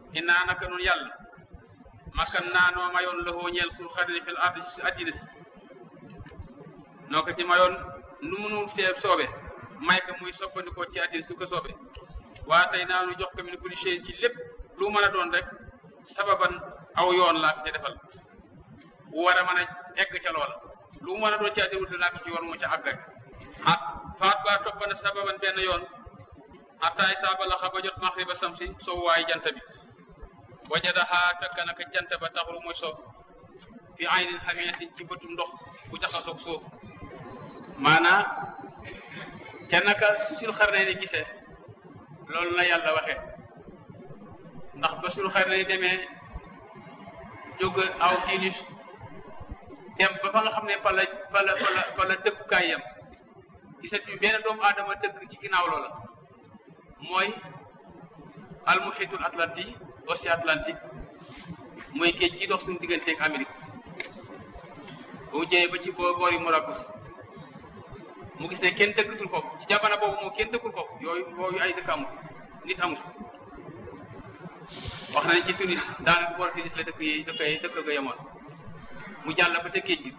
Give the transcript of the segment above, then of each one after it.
innaa naka nun yàlla makkan naa noo mayoon loxoo ñeel sul xarni fil ardi si addina si noo ko ci mayoon nu munu see soobe may ko muy soppandikoo ci addina su ko soobe waa tey naa nu jox ko min kulli shay ci lépp lu mën a doon rek sababan aw yoon laa ko ca defal bu war a mën a egg ca loola lu mu mën a doon ci addina wutal naa ko ci yoon mu ca àgg rek ah faat baa topp na sababan benn yoon attaay saaba la xa ba jot maxriba samsi soo waay jant bi wajadaha fekk naka jant ba taxul muy so fi aynin xamiyatin ci bëtum ndox bu jaxasoog suuf maanaa ca naka sul xarne ni gisee loolu la yàlla waxee ndax ba sul xarne ni demee jóg aw tilis dem ba fa nga xam ne fa la fa la fa la fa la dëkkukaay yam gisatuñu benn doomu aadama dëkk ci ginnaaw loola mooy almuhitul atlantique océan atlantique mooy géej gi dox suñu diggante ak Amérique bu jëyee ba ci boo boori Marrakech mu gis ne kenn dëkkatul foofu ci jamono boobu moom kenn dëkkul foofu yooyu yooyu ay dëkk amul nit amul wax nañ ci Tunis daanaka boor Tunis la dëkk yi dëkk yi dëkk ga yemoon mu jàll ba ca géej gi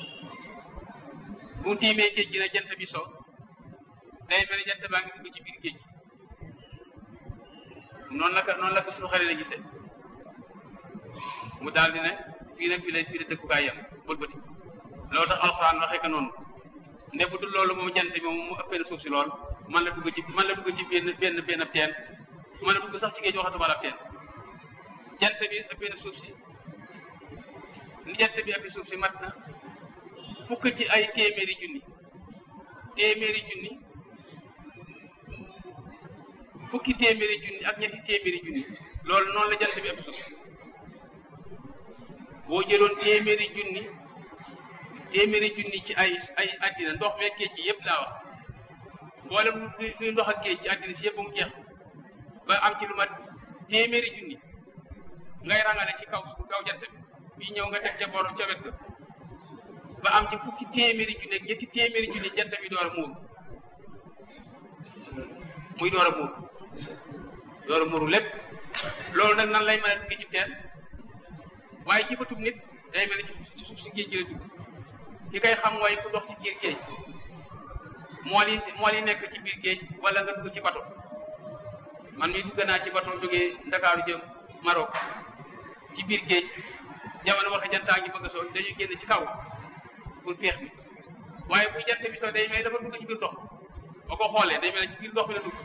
bu tiimee géej gi ne jant bi so day mel ne jant baa ngi dugg ci biir géej gi noonu la ko noonu la ko suñu xale la gisee mu daal di ne fii nag fii la fii la dëkkukaay yam bëlbëti loolu tax alxuraan waxee ko noonu ne bu dul loolu moom jant bi moom mu ëppee na suuf si lool man la dugg ci man la dugg ci benn benn benn teen man la dugg sax ci géej waxatuma la teen jant bi ëppee na suuf si ni jant bi ëppee suuf si mat na fukk ci ay téeméeri junni téeméeri junni fukki téeméeri junni ak ñetti téeméeri junni loolu noonu la jant bi ëpp suuf boo jëloon téeméeri junni téeméeri junni ci ay ay àddina ndox mee géej gi yëpp laa wax mboolem luy ndox ak géej ci àddina si yëpp mu jeex ba am ci lu mat téeméeri junni ngay rangale ci kaw kaw jant bi bii ñëw nga teg ca borom ca wet ga ba am ci fukki téeméeri junni ak ñetti téeméeri junni jant bi door a muur muy door a muur door a muuru lépp loolu nag nan lay mën a dugg ci teen waaye ci bëtub nit day mel ni ci suuf si géej gi la dugg ki koy xam mooy ku dox ci biir géej mool yi mool yi nekk ci biir géej wala nga dugg ci bato man mi dugg naa ci bato jógee Ndakaaru jëm Maroc ci biir géej jamono waxe jantaa ngi bëgg a soo dañuy génn ci kaw pour peex bi waaye bu jant bi soo day mel dafa dugg ci biir ndox boo ko xoolee day mel ci biir ndox mi la dugg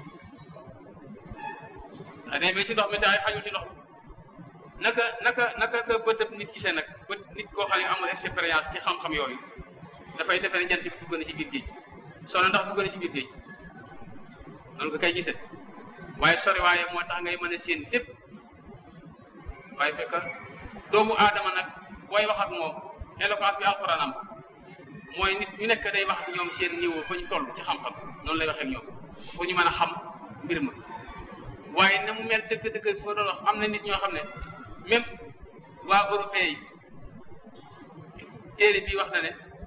ah day mel ci ndox mi daay xajul ci ndox naka naka naka ka bëtëb nit gisee nag bët nit koo xam ne amul expérience ci xam-xam yooyu dafay defe ne jant bi dugg na ci biir géej soo na ndax dugg na ci biir géej noonu nga koy gisee waaye sori waaye moo tax ngay mën a séen lépp waaye fekk doomu aadama nag booy wax ak moom éloquence bi alxuraan am mooy nit ñu nekk day wax ak ñoom seen niveau fa ñu toll ci xam-xam noonu lay waxee ak ñoom pour ñu mën a xam mbir ma waaye na mu mel dëgg-dëgg fi ma doon wax am na nit ñoo xam ne même waa européen yi téere bi wax na ne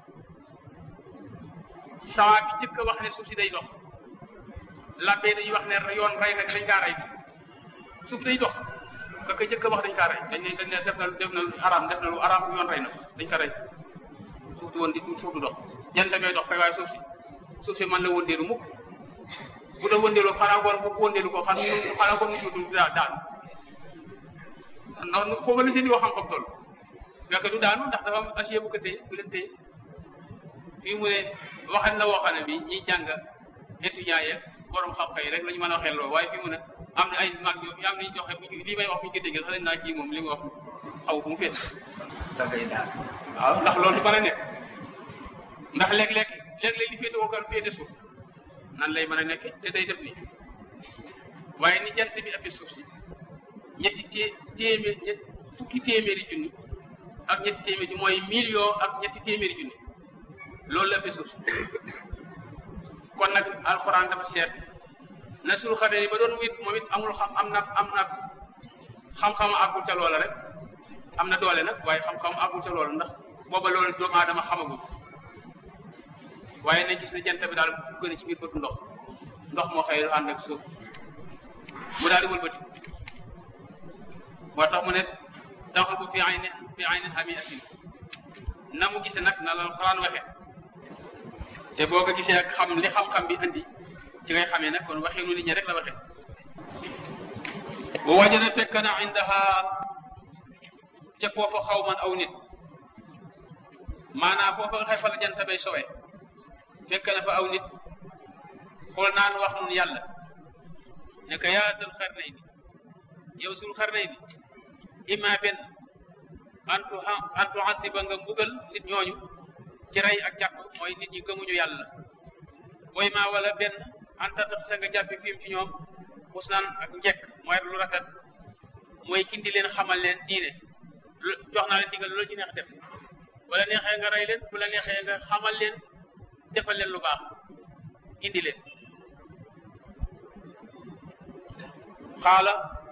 sawa bi jëkk a wax ne suuf si day dox labbee dañuy wax ne yoon rey nag dañ kaa rey suuf day dox ka ko jëkk a wax dañ kaa rey dañ ne dañ ne def na def na lu araam def na lu araam yoon rey na dañ ko rey suuf di woon di suuf du dox jant bay dox kay waaye suuf si suuf si man la wëndeelu mukk bu la wëndeelu xanaa ngoon bu wëndeelu ko xam xanaa ngoon nu ñu du daal ndax foofu la seen di wax xam-xam toll fekk du daanu ndax dafa am acier bu ko téye bu leen téye fii mu ne waxal la woo xam ne bi ñiy jàng étudiants yeeg borom xam-xam yi rek la ñu mën a waxee loolu waaye fii mu ne am na ay mag yo am nañu joxe bu ñu lii may wax bu ñu ko déggee sax dañ naa kii moom li mu wax xaw fu mu féet dangay daal waaw ndax loolu du mën a nekk ndax léeg-léeg léeg-léeg li féete woo kan féete suuf nan lay mën a nekk te day def nii waaye ni jant bi ëppee suuf si ñetti té téeméer ñett fukki téeméeri junni ak ñetti téeméeri junni mooy million ak ñetti téeméeri junni loolu la ëppee suuf si kon nag alxuraan dafa seet na suñu xamee ni ba doon wit moom it amul xam am na am na xam-xam àggul ca loola rek am na doole nag waaye xam-xam àggul ca loola ndax booba loolu doomu aadama xamagul waaye nañ gis ne jant bi daal gën a ci biir bëtu ndox ndox moo xëy ànd ak suuf mu daal di wëlbati moo tax mu ne taxul bu fi ayni fi aynin hamiatin na mu gisee nag na la xalaan waxe te boo ko gisee ak xam li xam-xam bi andi ci ngay xamee nag kon waxee nu nit ñi rek la waxe bu wajana fekk na indaha ca foofa xaw man aw nit maanaam foofa nga xay fa la jant bay sowe fekk na fa aw nit xool naan wax nun yàlla ne ko yaa sul xarnay ni yow sul xarnay ni imma benn antu antu addiba nga mbugal nit ñooñu ci rey ak jàpp mooy nit ñi gëmuñu yàlla booy maa wala benn anta tax sa nga jàppi fiim ci ñoom xusnaan ak njekk mooy lu rafet mooy kindi leen xamal leen diine jox naa leen digal loolu ci neex def wala neexee nga rey leen bu la neexee nga xamal leen defal leen lu baax indi leen xaala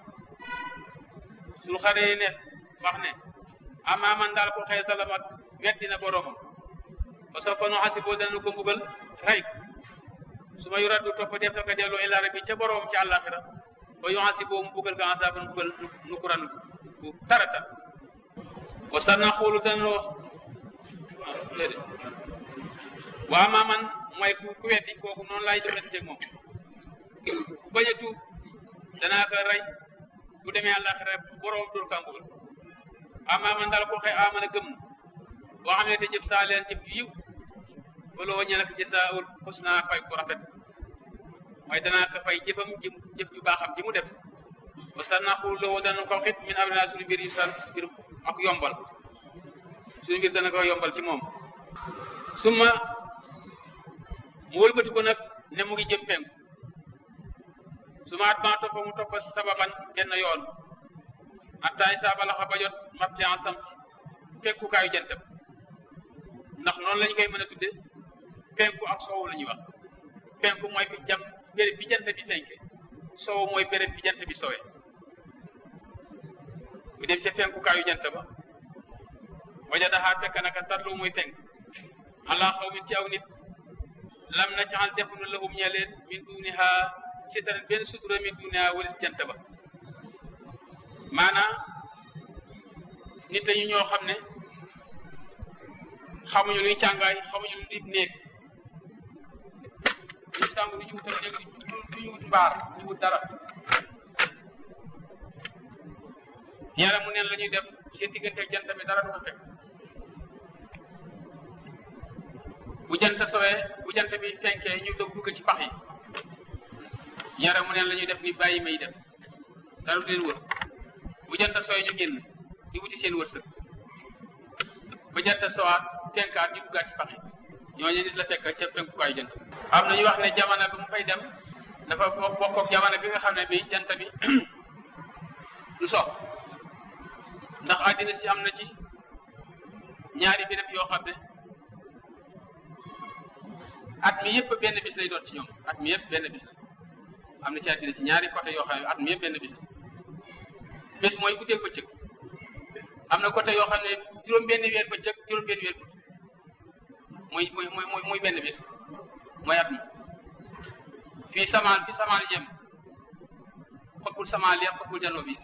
sul xaree ne wax ne amaa man daal ko xëy salamat weddina boroomam parce que fanu xasiboo dana ko mbugal rey ko su ma yuraddu topp def na ko delloo ila rabbi ca boroom ci àllaaxira ba yu xasiboo mu mbugal ka asaaban mbugal nu kuran bu tarata wa sanna xoolu dana wax déedéet wa amaa man mooy ku ku weddi kooku noonu laay jëfandikoo moom ku bañ a tuub danaa ko rey bu demee àllaaxira boroom dóor ka mbugal amaa man daal ko xëy amana gëm boo xam ne te jëf saa leen jëf yiw wala waññe nag jasaawul xusna fay ku rafet mooy danaa ko fay jëfam ji jëf ju baaxam ji mu def ba sa naqul loo dana ko xit min amrina suñu mbir yu san mbir ak yombal suñu mbir dana ko yombal ci moom suma mu wëlbati ko nag ne mu ngi jëm penku suma at maa toppa mu toppa sababan benn yoon attaay saa balaxa ba jot matli en sam fekkukaayu jantam ndax noonu lañu koy mën a tudde penku ak soowu la ñuy wax penku mooy fi jam béréb bi jant bi fenke soowu mooy béréb bi jant bi sowe bu dem ca fenkukaayu jant ba wajadaxaa fekk naka tarlu muy fenk allah xaw min ci aw nit lam na caxal defunu lahum ñe leen min duniha sitaran benn sutura min duniha walis jant ba maanaam nit dañu ñoo xam ne xamuñu luy càngaay xamuñu lu nit néeg ñu sàng du ñu wutal néeg du ñu wut mbaar du ñu wut dara yàlla mu neen la ñuy def seen diggante ak jant bi dara du ko fekk bu jant sowee bu jant bi fenkee ñu dog dugg ci pax yi yàlla mu neen la ñuy def ni bàyyi may def dara du leen wër bu jant sooy ñu génn di wuti seen wërsëg ba jant sowaat tenkaat ñu duggaat ci pax yi ñooñu nit la fekk ca fenkukaayu jant am na ñu wax ne jamono bi mu fay dem dafa bokk ak jamono bi nga xam ne bi jant bi du so ndax àddina si am na ci ñaari béréb yoo xam ne at mi yëpp benn bis lay doon ci ñoom at mi yëpp benn bis la am na ci àddina si ñaari côté yoo xam ne at mi yëpp benn bis la bés mooy guddeeg bëccëg am na côté yoo xam ne juróom benn weer bëccëg juróom benn weer guddi muy muy muy muy benn bis mooy at mi fii samaan fi samaan jëm xotbul samaan leer xotbul janoo bi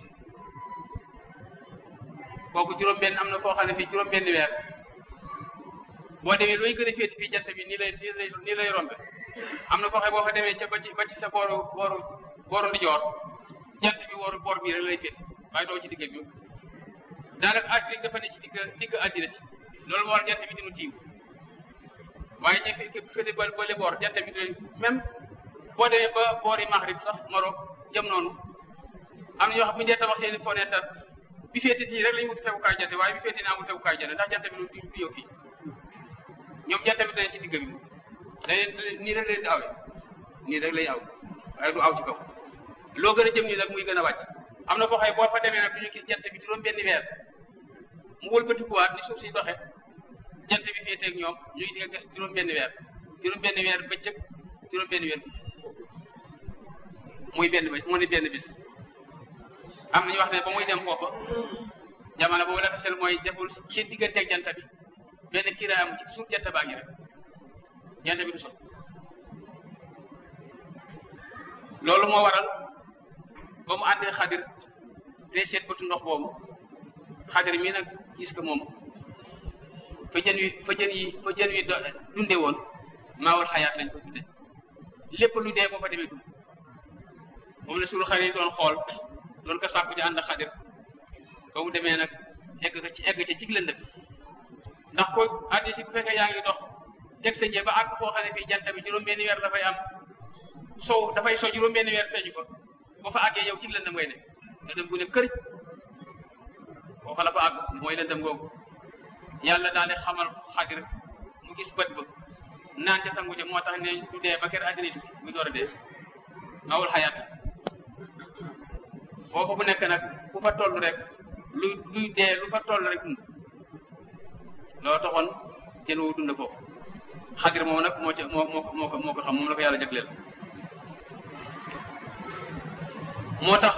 kooku juróom benn am na foo xam ne fii juróom benn weer boo demee looy gën a féeti fii jant bi nii lay nii lay nii lay rombe am na foo xam boo fa demee ca ba ci ba ci sa booru booru booru ndijoor jant bi wooru boor bii rek lay féeti waaye doo ci digg bi daanaka àddina dafa ne ci digg digg àddina si loolu moo war jant bi dinu tiiw waaye ñu fi féete ba ba le boor jant bi du même boo demee ba boori Maghrib sax Maroc jëm noonu am na ñoo xam bu ñu dee tabax seen fenêtre bi féete nii rek la ñu wut tegukaay jant waaye bi féete naa amul tegukaay jant ndax jant bi du du yow fii ñoom jant bi dañ ci digg bi dañ nii rek leen di awee nii rek lay aw waaye du aw ci kaw loo gën a jëm nii rek muy gën a wàcc am na boo xëy boo fa demee nag du ñu gis jant bi juróom benn weer mu wëlbatikuwaat ni suuf si doxe jant bi féeteeg ñoom ñuy di nga gis juróom benn weer juróom benn weer bëccëg juróom benn weer muy benn ba mu ne benn bis am na ñu wax ne ba muy dem foofa jamono boobu dafa sel mooy deful seen digganteeg jant bi benn kiiraay amu ci suuf jant baa ngi rek jant bi du sot loolu moo waral ba mu àndee xadir te seet ba bëtu ndox boobu xadir mi nag gis ko moom fa jën wi fa jën yi fa jën wi dunde woon maawul xayaat lañ ko tudde lépp lu dee boo fa demee dund moom la suul xarit doon xool doon ko sàkku ci ànd ak xadir ba mu demee nag egg ko ci egg ca cig lëndëm ndax ko addi si bu fekkee yaa ngi dox teg sa njee ba àgg foo xam ne fii jant bi juróom-benni weer dafay am sow dafay so juróom-benni weer feeñu fa boo fa àggee yow cig lëndëm ngay ne lëndëm gu ne kërëj boo fa la fa àgg mooy lëndëm googu yàlla daal di xamal xadir mu gis bët ba naan ca sangu ja moo tax ne du dee ba kër àddina tukki muy door a dee awul xayaat foofu bu nekk nag ku fa toll rek luy luy dee lu fa toll rek dund loo taxoon jën woo dund foofu xadir moom nag moo ca moo moo moo ko moo ko xam moom la ko yàlla jagleel moo tax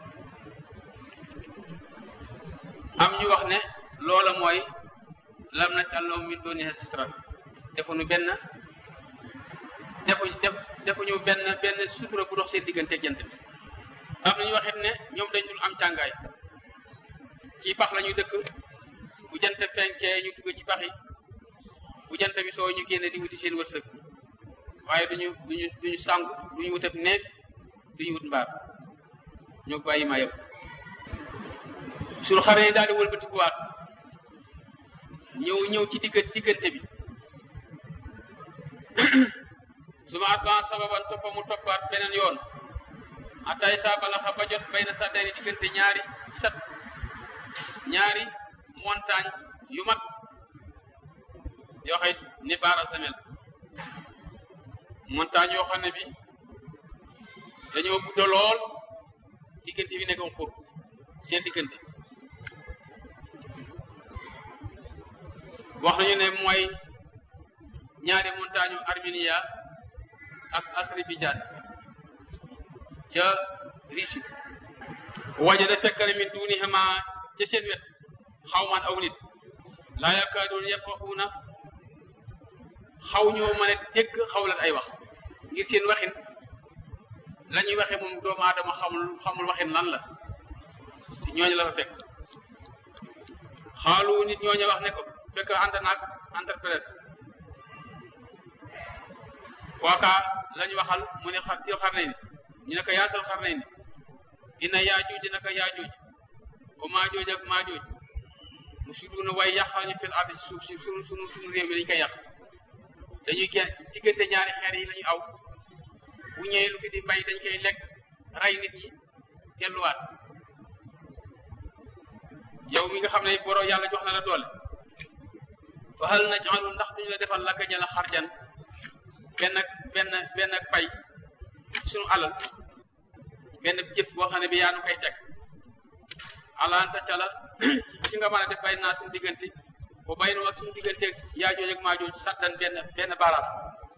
am ñu wax ne loola mooy lam na càlloo min dooni sitra defuñu benn defu def defuñu benn benn sutura bu dox seen diggante jant bi am nañu waxit ne ñoom dañ dul am càngaay ci pax la ñu dëkk bu jant fenkee ñu dugg ci pax yi bu jant bi soo ñu génne di wuti seen wërsëg waaye duñu duñu duñu sangu duñu wut ab néeg duñu wut mbaar ñoo bàyyi ma yëpp sur xare yi daal di wëlbatikuwaat ñëw ñëw ci digg diggante bi su ma atban sababan toppa mu toppaat beneen yoon atay saa balaxa ba jot bay na saddari diggante ñaari sat ñaari montagne yu mag yoo xëy ni baara samel montagne yoo xam ne bi dañoo gudda lool diggante bi nekkoon xur seen diggante wax nañu ne mooy ñaari montagne yu Armenia ak Azerbaïdjan ca Russie wajada fekkale min duunihima ca seen wet xawman aw nit laa yakaadoon yafqahuuna xaw ñoo mën a dégg xawlat ay wax ngir seen waxin la ñuy waxe moom doomu aadama xamul xamul waxin lan la te ñooñu la fa fekk xaalu nit ñooñu wax ne ko fekk ànd naag interprète kooka lañu waxal mu ne xar sil xar nañ ñu ne ko yaatal xar nañ ina yaajuuj naka yaajuuj ba maajooj ak maajooj mu suduuna way yàqañu fil ardi suuf si sunu sunu sunu réew mi dañu koy yàq dañuy gen diggante ñaari xeer yi lañu aw bu ñëwee lu fi di mbay dañ koy lekk ray nit ñi delluwaat yow mi nga xam ne boro yàlla jox na la doole fa hal naj'alu ndax duñu la defal laka ñala xarjan benn benn benn pay suñu alal benn jëf boo xam ne bi yaa nu koy teg alaanta ca la ci nga mën a def bay naa suñu diggante ba bay nu ak suñu diggante yaa jooj ak maa jooj saddan benn benn baaraas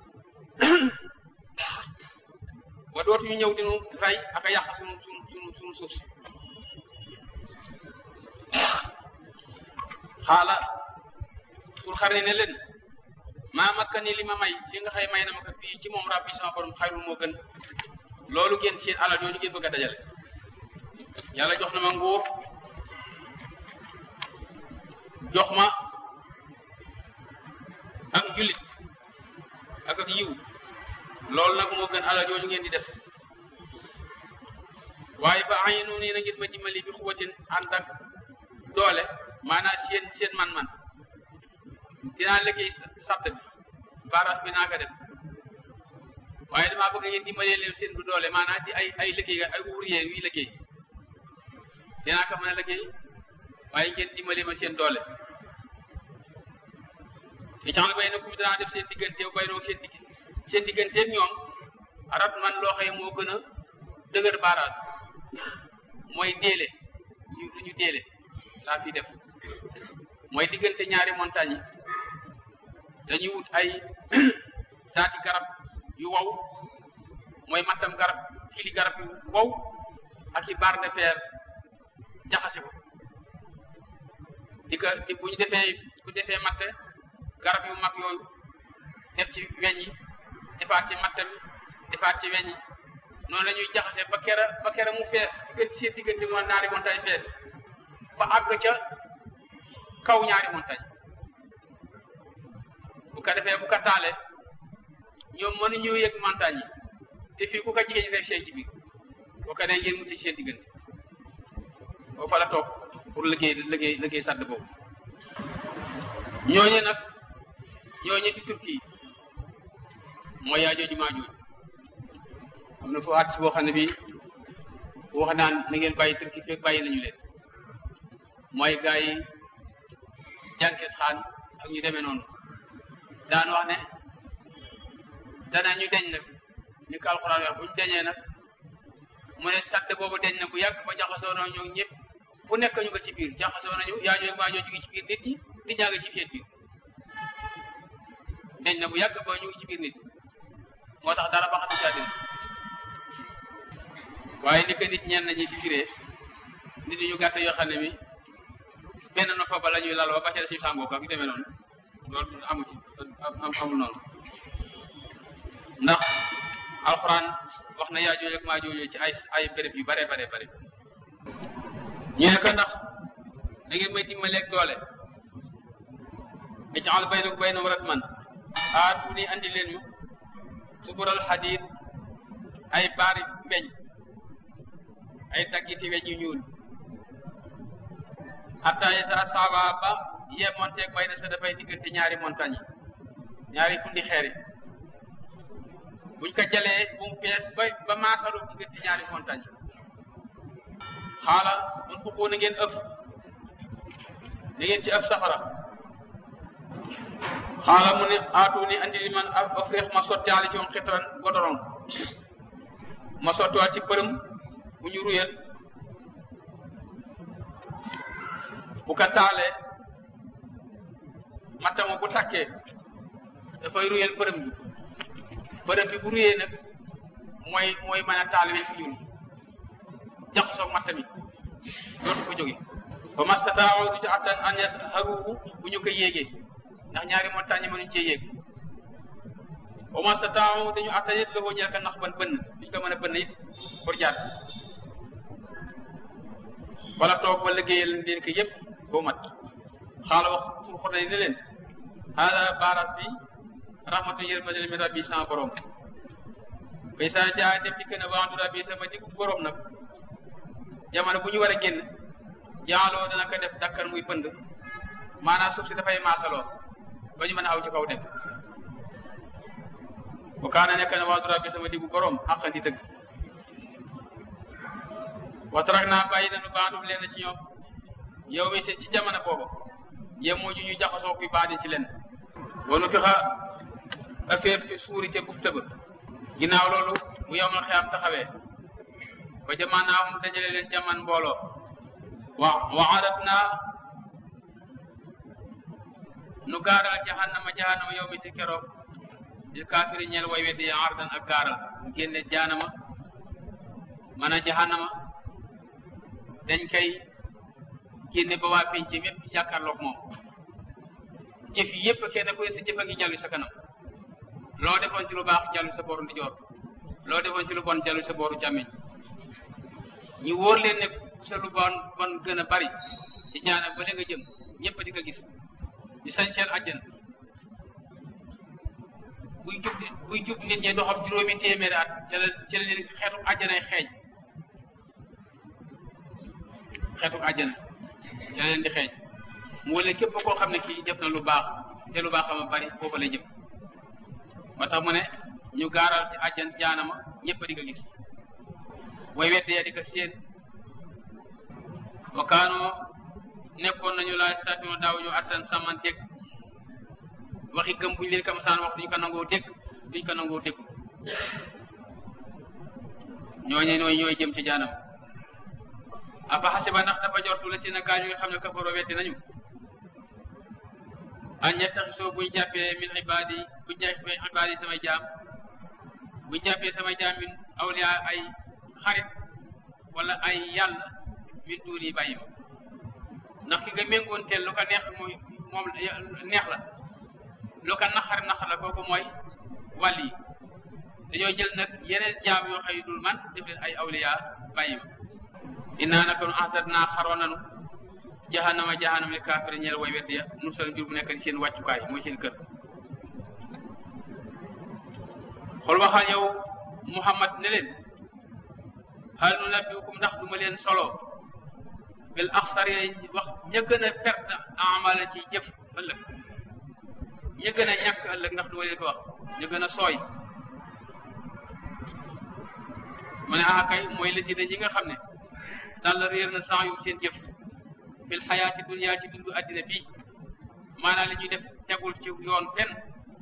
ba dootuñu ñëw dinu rey ak a yàq suñu suñu suñu suñu suuf si xaala pour xarne ne leen maa makka ni li ma may li nga xëy may na ma ko fii ci moom rabbi sama borom xayrul moo gën loolu ngeen seen alal yooyu ngeen bëgg a dajale yàlla jox na ma nguur jox ma ak jullit ak ak yiw loolu nag moo gën alal yooyu ngeen di def waaye ba ay noonu nii na ngeen ma dimbali bi xuwatin ànd ak doole maanaam seen seen man-man dinaa liggéey sàtt bi baras bi naa ko def waaye damaa bëgg ngeen dimbalee leen seen bu doole maanaam ci ay ay liggéey ay ouvrier yuy liggéey dinaa ko mën a liggéey waaye ngeen dimbalee ma seen doole i caxal bay na kum danaa def seen diggante bay noo seen digg seen digganteeg ñoom arat man loo xëye moo gën a dëgër baras mooy déele ñu lu ñu déele laa fi def mooy diggante ñaari montagne yi dañuy wut ay taati garab yu wow mooy mattam garab kili garab yu wow ak i barre de fer jaxase ko di ko di bu ñu defee bu defee matte garab yu mag yooyu def ci weñ yi defaat ci matte bi defaat ci weñ yi noonu la ñuy jaxase ba kera ba kera mu fees diggante seen diggante moo ñaari montagne fees ba àgg ca kaw ñaari montagne bu ko defee bu ko taale ñoom mënuñu yëg montagne yi te fii ku ko jigéen ñi rek seen ci biir boo ko nee ngeen mucc ci seen diggante boo fa la toog pour liggéey liggéey liggéey sàdd boobu ñooñu nag ñooñu ci turki yi mooy yaa jooju maa jooju am na foo at si boo xam ne bii wax naan na ngeen bàyyi turki fekk bàyyi nañu leen mooy gaa yi jànkes xaan ak ñu demee noonu daan wax ne dana ñu deñ nag ni ko alxuraan wax bu ñu deñee nag mu ne sàdd boobu deñ na bu yàgg ba jaxasoo na ñoo ñëpp fu nekk ñu ko ci biir jaxasoo nañu yaa jooju maa jooju ngi ci biir nit ñi nit ñaa ngi ci seen biir deñ na bu yàgg ba ñu ngi ci biir nit moo tax dara ba xam ne saa waaye ni ko nit ñenn ñi di firee nit ñu gàtt yoo xam ne mi benn noppa ba la ñuy lal ba ba ca si sàngoo ko ak demee noonu loolu amu ci am amul noonu ndax alxuraan wax na yaa jooju ak maa jooju ci ay ay béréb yu bare bare bare ñu ne ko ndax da ngeen may dimbaleeg doole ijaal baynakum baynahum ratman aatu ni andi leen ñu subural xadiid ay baari mbeñ ay daggiti weñ yu ñuul hatta isa saaba ba yemonteeg bay na sa dafay diggante ñaari montagne yi ñaari fundi xeer yi buñ ko jëlee bu mu fees ba ba maasalu diggante ñaari montagne yi xaala mun fukkoo na ngeen ëf na ngeen ci ëf safara xaala mu ne aatu ni andi li man afrique ma sotti ali ci moom xitoon godoron ma sottiwaat ci përëm bu ñu ruyal bu ko taalee mattama bu takkee dafay ruyal përëm bi përëm bi bu ruyee nag mooy mooy mën a taal wi fu ñuul jaxasoo matta mi dootu ko jóge ba mastataaw du ci attan an yasharuhu bu ñu ko yéegee ndax ñaari montagne mënuñ cee yéeg wa mastataaw dañu attan it loxoo ñeel ka nax ban bënn duñ ko mën a bënn it pour jaar wala toog ba liggéeyal leen ko yëpp boo mat xaala wax pour xotay ne leen xaala baaras bi rahmatu yërmande min rabbi sama borom bay saa jaa dem dikk na waandu rabbi sama diggu borom nag jamono bu ñu war a génn jaaloo dana ko def dakkar muy pënd maanaam suuf si dafay maasaloo ba ñu mën a aw ci kaw dem bu kaana nekk na waandu rabbi sama diggu borom xaqandi dëgg watarak naa bàyyi nañu baandum leen ci ñoom yow mi seen ci jamono boobu yemoo ju ñu jaxasoo kuy baadi ci leen wanu fi xa affaire fi suuri ca bufta ba ginnaaw loolu bu yowmal xiyaam taxawee ba jamaanaahum dajale leen jaman mbooloo wa wa arat naa nu gaaral jahannama jahannama yow mi si keroog di kaafiri ñeel way weddi ya ardan ak gaaral génne jaanama mana jahannama dañ koy génne ba waa penc mépp jàkkaarloog moom jëf yi yëpp kenn ku ne sa jëf a ngi jàllu sa kanam loo defoon ci lu baax jàllu sa booru ndijoor loo defoon ci lu bon jàllu sa booru càmmiñ ñu wóor leen ne sa lu bon bon gën a bari ci jaana ba nga jëm ñëpp di ko gis ñu sañseel àjjana buy jub buy jub nit ñi doxam juróomi téeméeri at ca la ca la leen xeetu àjjanay xeeñ xeetu àjjana ca la leen di xeeñ mu wala képp koo xam ne kii def na lu baax te lu baax ama bari foofa lay jëm moo tax mu ne ñu gaaral ci àjjan jaanama ñëpp di ko gis way wedde ya di ko séen wa kaanoo nekkoon nañu laa station daaw ñu attan saman dégg waxi gëm buñu leen kam saan wax duñu ko nangoo dégg duñu ko nangoo dégg ñooñe ñooy ñooy jëm ci jaanam afa xasiba ndax dafa jortu la si na gaañu nga xam ne kafaroo weddi nañu an ñettaxisoo buñ jàppee min ibaadi buñ jàppee ibaadi samay jaam buñ jàppee samay jaam min awliya ay xarit wala ay yàlla min duuni bàyyi ma ndax ki nga méngoon teel lu ko neex mooy moom neex la lu ko naxar naxar la kooku mooy wàll yi dañoo jël nag yeneen jaam yoo xëy dul man def leen ay awliya bàyyi ma innaa naka nu ahdat naa xaroon nanu jahannama jahannama li kaafir ñeel way wedd ya nu sal njur bu nekk seen wàccukaay mooy seen kër xool waxal yow muhammad ne leen hal nu nabbiukum ndax duma leen solo bil axsari wax ña gën a perte amala ci jëf ëllëg ña gën a ñàkk ëllëg ndax duma leen ko wax ña gën a sooy mu ne ah kay mooy la si ñi nga xam ne daal la réer na sans yu seen jëf fil xayaati dunya ci dundu addina bii maanaam li ñuy def tegul ci yoon fenn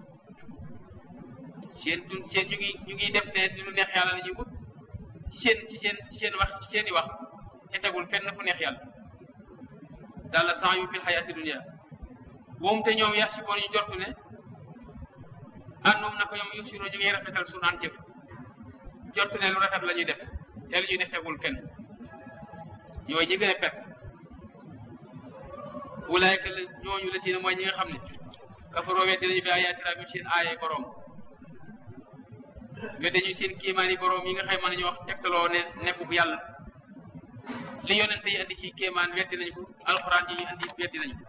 seen dun seen ñu ngi ñu ngi def ne lu neex yàlla la ñuy wut ci seen ci seen ci seen wax ci seen i wax te tegul fenn fu neex yàlla daal la sans yu fil xayaati dunya moom te ñoom yar si boon ñu jortu ne àndoom na ko ñoom yusiro ñu ngi rafetal su naan jëf jortu ne lu rafet la ñuy def te lu ñuy def tegul fenn ñooy ñi gën a pet wulaayka la ñooñu la ci ne mooy ñi nga xam ne kafaroo weddi nañu bi ayaati rabbi seen aaye borom weddi ñu seen kéemaani borom yi nga xam mën nañu wax tegtaloo ne nekkub yàlla li yonente yi andi ci kéemaan weddi nañu ko alxuraan yi ñu andi weddi nañu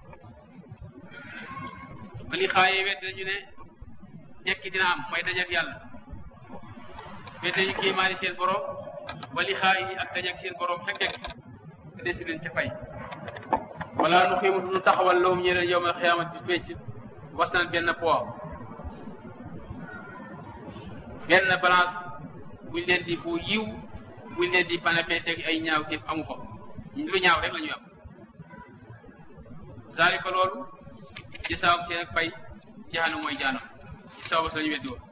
ko ba li xaayee weddi nañu ne jekki dina am mooy dajak yàlla weddi nañu kéemaani seen borom ba li xaay yi ak dajak seen borom fekk dekk te desu leen ca fay wala nu xiimu nu taxawal lawum ñeneen yowmal xiyaamat bi pénc was naan benn poids benn balance buñ leen di bu yiw buñ leen di pana peese ay ñaaw téef amu fa lu ñaaw rek la ñuy am zalika loolu ci sabab seen ak fay jahanam mooy jaanam ci sabab la ñu weddi woon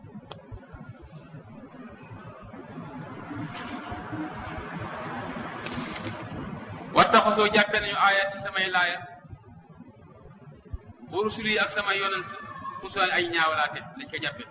wattaxasoo jàppe nañu aayat ci samay laaya wa rusul yi ak samay yonant usulan ay ñaawalaate lañ ko jàppe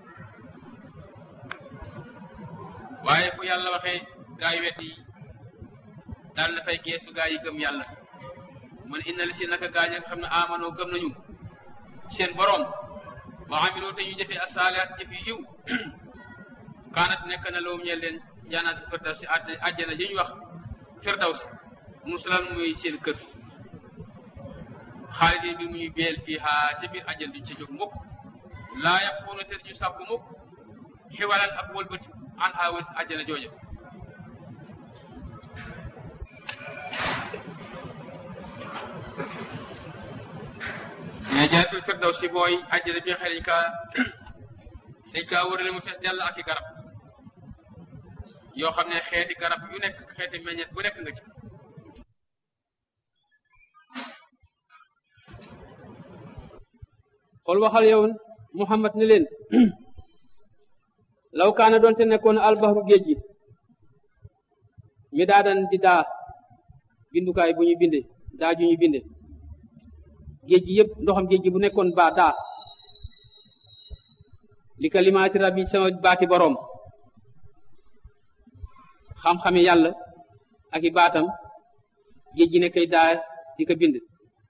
waaye fu yàlla waxee gaa yi wet yi daal na fay geesu gaa yi gëm yàlla man inna li si naka gaa ña nga xam ne amanoo gëm nañu seen boroom wa amiloo te ñu jëfee asaalihaat jëf yu yiw kaanat nekk na lawum ñeel leen jaanaat firdaws si àjjana ji ñu wax firdaws musulan muy seen kër xaalidin bi muy beel fii haa ca biir àjjana duñ ca jóg mukk laa yàquuna te ñu sàkku mukk xiwalan ak wëlbati an haa wës àjjana jooja mais jannatul firdaws si mooy àjjana bi nga xam ne dañ kaa dañ kaa wërale mu fees dell ak i garab yoo xam ne xeeti garab yu nekk xeeti meññet bu nekk nga ci xool waxal yow Muhammad ne leen law kaana doonte nekkoon albahru géej gi mi daadan di daa bindukaay bu ñu binde daa ju ñu binde géej gi yëpp ndoxam géej gi bu nekkoon baa daa li kalimaati rabbi sama baati boroom xam-xami yàlla ak i baatam géej gi ne kay daa di ko bind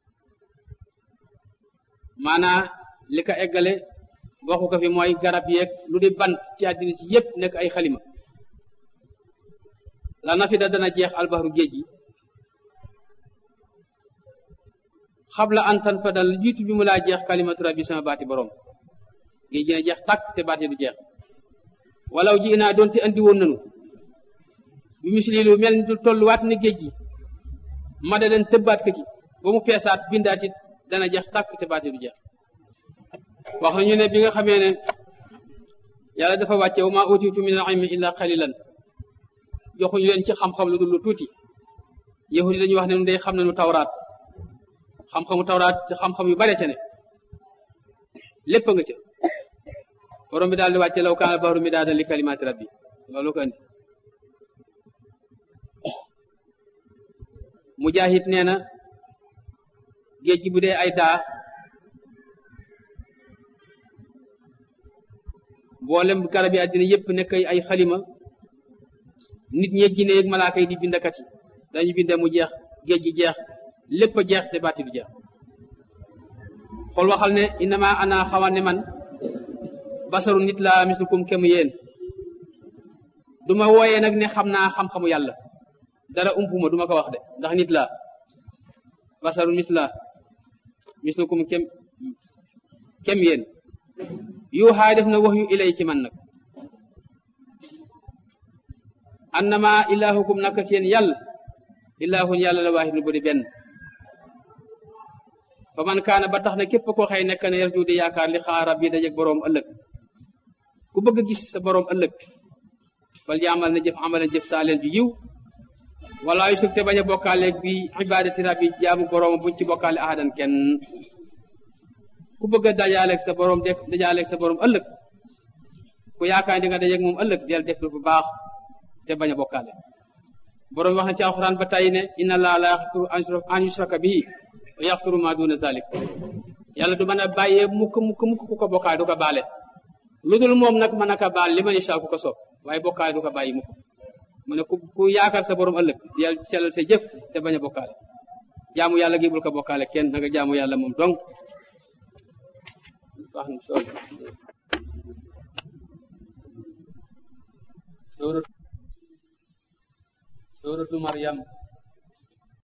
maanaa li ko eggale waxu ko fi mooy garab yeeg lu di bant ci àddina si yépp nekk ay xalima la nafida dana jeex albaxru géej gi xabla an tan fa dal jiitu bi mu laa jeex kalimatu rabbi sama baati boroom géej gi na jeex tàkk te baati du jeex walaw ji naa doonte andi woon nanu bi misli lu mel ni du tolluwaat ni géej gi ma da leen tëbbaat ko ci ba mu feesaat bindaat it dana jeex tàkk te baati du jeex wax nañu ne bi nga xamee ne yàlla dafa wàcce wa maa utitu min al ilmi illa qalilan joxuñu leen ci xam-xam lu dul lu tuuti yahudi dañuy wax ne nu day xam nañu tawraat xam-xamu tawraat ci xam-xam yu bare ca ne lépp nga ca borom bi daal di wàcce law kaana bahru midaadan li kalimaati rabbi loolu ko andi mujaahid nee na géej gi bu dee ay daa mboolem garab yi àddina yépp nekk ay xalima nit ñeeg jinne yeeg malaaka yi di bindakat yi dañu binde mu jeex géej gi jeex lépp a jeex te baati du jeex xool waxal ne innama ana xawan ne man basaru nit laa mislukum kem yéen du ma wooyee nag ne xam naa xam-xamu yàlla dara umpuma du ma ko wax de ndax nit la basarun misla mislukum kem kem yéen yuuxaa def na wax yu ilay ci man nag annama ilahukum naka seen yàlla ilahun yàlla la waahid bu di benn fa man kaana ba tax na képp koo xëy nekk na yarju di yaakaar li xaar rabbi dajeg boroom ëllëg ku bëgg a gis sa boroom ëllëg fal yaamal na jëf amalan jëf saaleen bi yiw wala yu sug te bañ a bokkaaleeg bi ibadati rabbi jaamu boroom buñ ci bokkaale ahadan kenn ku bëgg a dajaaleeg sa boroom def dajaaleeg sa boroom ëllëg ku yaakaar di nga dajeeg moom ëllëg del def lu bu baax te bañ a bokkaale boroom wax na ci alxuraan ba tey ne inna allaha la yaxfiru an yushraka bihi wa yaxfiru ma duna zalik yàlla du mën a bàyyee mukk mukk mukk ku ko bokkaale du ko baale lu dul moom nag mën a ko baal li ma yashaa ku ko soob waaye bokkaale du ko bàyyi mukk mu ne ku ku yaakaar sa borom ëllëg yàlla sellal sa jëf te bañ a bokkaale jaamu yàlla gi bul ko bokkaale kenn na nga jaamu yàlla moom dong wax na soo suuratu Maryam